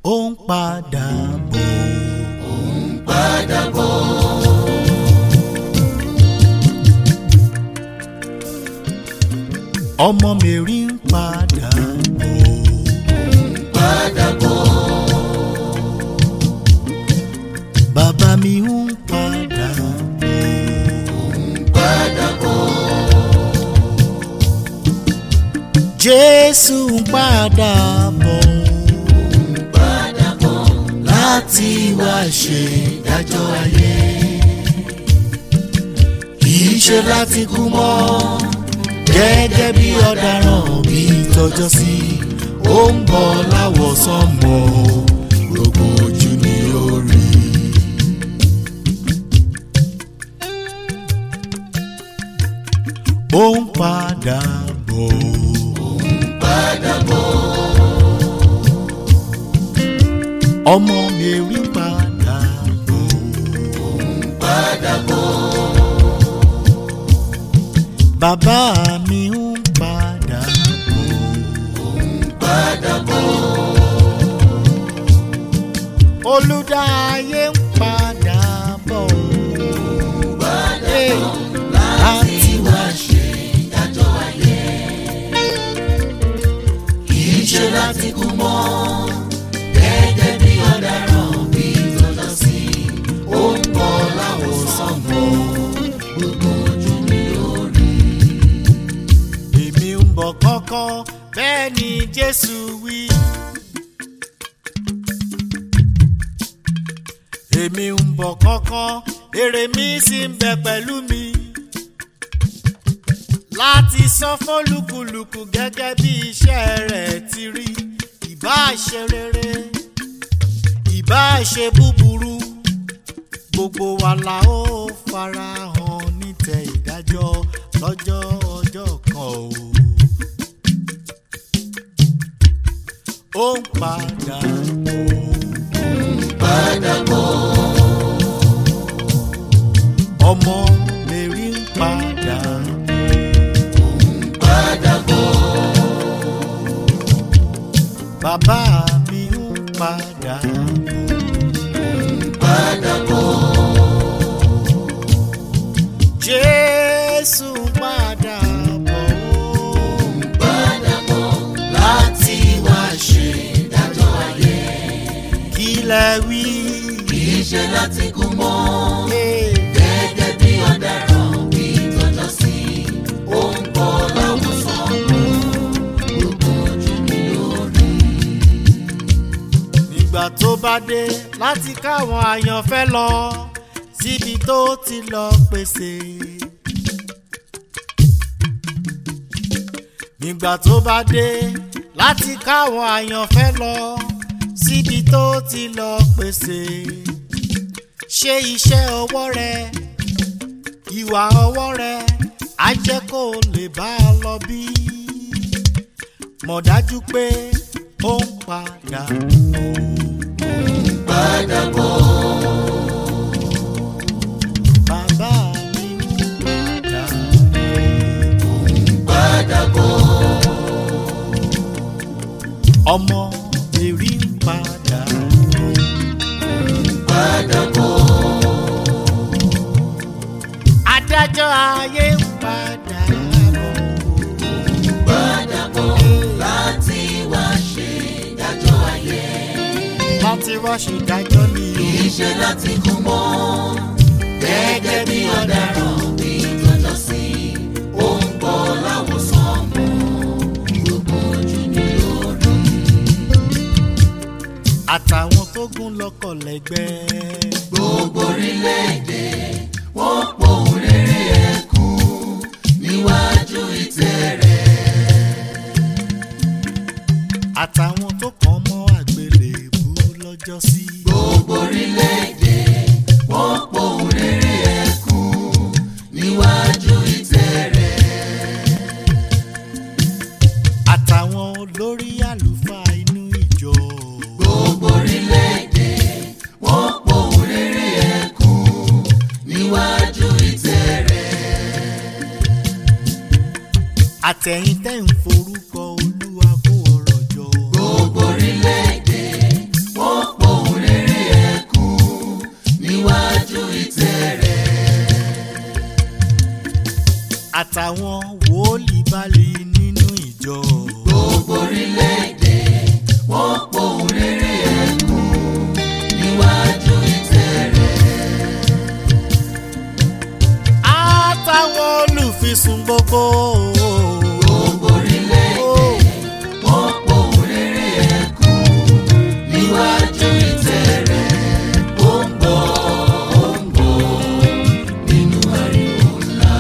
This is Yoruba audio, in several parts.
ó ń padà bọ̀. ó ń padà bọ̀. ọmọ Mary ń padà bọ̀. ó ń padà bọ̀. bàbá mi ń padà bọ̀. ó ń padà bọ̀. Jésù ń padà bọ̀. ó ń padà bọ̀. láti wá ṣe ìdájọ́ ayé. kì í ṣe láti kú mọ́ gẹ́gẹ́ bí ọ̀daràn bí tọjọ́ sí ó ń bọ̀ láwọ̀ sánmọ̀ gbogbo ojú ni ó rí. ó ń padà bọ̀. ó ń padà bọ̀. ọmọ Mary ń padà bọ̀. ó ń padà bọ̀. bàbá mi ń padà bọ̀. ó ń padà bọ̀. olùdáyé ń padà bọ̀. padà Hey, bọ̀. láti wá ṣe ìdájọ́ ayé. kì í ṣe láti kú mọ́ gẹ́gẹ́ bí ọ̀daràn bí tọ́jọ́ sí ó ń bọ̀ láwòsàn bọ̀ gbogbo ojú ni ó rí. èmi ń bọ̀ kọ́kọ́ bẹ́ẹ̀ ni Jésù wí. èmi ń bọ̀ kọ́kọ́ èrè mi sì ń bẹ pẹ̀lú mi. láti san fólùkùlùkù gẹ́gẹ́ bí iṣẹ́ rẹ̀ ti rí ìbáà ṣe rere ìbáà ṣe búburú gbogbo wa la ó farahàn nítẹ̀ ìdájọ́ lọ́jọ́ ọjọ́ kan o. ó ń padà bọ̀. padà bọ̀. ọmọ Mary ń padà ó ń padà bọ̀. bàbá mi ń padà ó ń padà bọ̀. Jésù ń padà bọ̀ ó ń padà bọ̀. láti wá ṣe ìdájọ́ ayé. kí lẹ wí. kì í ṣe láti kú mọ́. Hey. gẹ́gẹ́ bí ọ̀daràn bí tọ́jọ́ sí ó ń bọ̀ láwùsàn gbogbo ojú ni ó rí. nígbà tó bá dé láti káwọn àyànfẹ́ lọ síbi tó ti lọ pèsè. nígbà tó bá dé láti káwọn àyànfẹ́ lọ síbi tó ti lọ pèsè. ṣe iṣẹ́ ọwọ́ rẹ ìwà ọwọ́ rẹ á jẹ́ kó o lè bá a lọ bí. mọ̀ dájú pé ó ń padà bọ̀. padà bọ̀. Bàbá mi ń padà ó ń padà bọ̀. ọmọ Mary ń padà padà bọ̀. adájọ́ ayé ń padà bọ̀ padà bọ̀. láti wá ṣe ìdájọ́ ayé. láti wá ṣèdájọ́ ní kì o. í ṣe láti kú mọ́. gẹ́gẹ́ bí ọ̀daràn bí tọ́jọ́ sí ó ń bọ̀ láwùsàn mọ́ gbogbo ojú ni ó rí. àtàwọn tó gún lọ́kọ̀ lẹ́gbẹ́. gbogbo orílẹ̀-èdè wọ́n pohùn réré ẹkún níwájú ìtẹ́ rẹ̀. àtàwọn tó kàn mọ́ àgbélébú lọ́jọ́ sí. gbogbo orílẹ̀-èdè wọ́n pohùn réré ẹkún níwájú ìtẹ́ rẹ̀. àtàwọn olórí àlùfáà inú ìjọ. gbogbo orílẹ̀-èdè wọ́n pohùn réré ẹkún níwájú ìtẹ́ rẹ̀. àtẹ̀yìn tẹ́ ń forúkọ olúwa kó ọ̀rọ̀ jọ. gbogbo orílẹ̀-èdè wọ́n àtàwọn wòlíì báàlì nínú ìjọ. gbogbo orílẹ̀-èdè wọ́n pohùn réré ẹ̀kún níwájú ìtẹ́ rẹ̀. àtàwọn olùfisùn gbogbo. gbogbo orílẹ̀-èdè wọ́n pohùn réré ẹ̀kún níwájú ìtẹ́ rẹ̀. ó ń bọ̀ ó ń bọ̀ nínú ariwo ńlá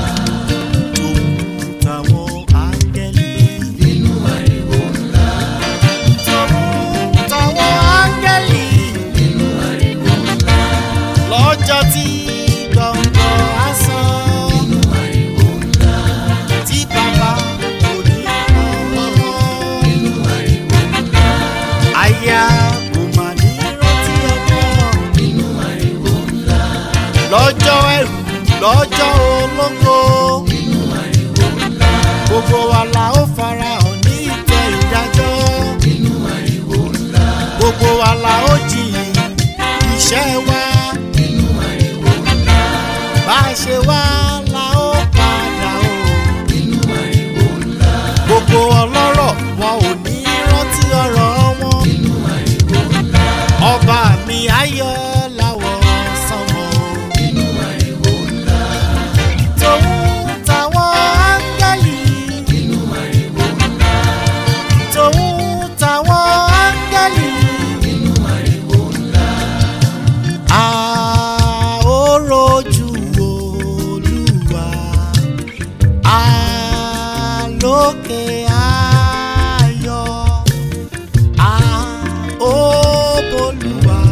tàwọn áńgẹ́lì. nínú ariwo ńlá tàwọn áńgẹ́lì. nínú ariwo ńlá lọ́jọ́ tí gbọ̀ngàn á sàn. nínú ariwo ńlá tí bàbá kò ní ọmọ. nínú ariwo ńlá àyà kò mà ní rántí ọmọ. nínú ariwo ńlá lọ́jọ́ ẹ̀rù lọ́jọ́ ológo. nínú ariwo ńlá gbogbo wa la ó farahàn ní ìtẹ́ ìdájọ́. nínú ariwo ńlá gbogbo wa la ó jiyìn iṣẹ́ wa. nínú ariwo ńlá bá a ṣe wá la ó padà o. nínú ariwo ńlá gbogbo ọlọ́rọ̀ wọn ò ní rántí ọ̀rọ̀ wọn. nínú ariwo ńlá ọba mi ayọ̀ láwọ̀ sánmọ̀. nínú ariwo ńlá tòun táwọn áńgẹ́lì. nínú ariwo ńlá tòun táwọn áńgẹ́lì. nínú ariwo ńlá a ó rojú olúwa. a lókè ayọ̀. a ó bolúwa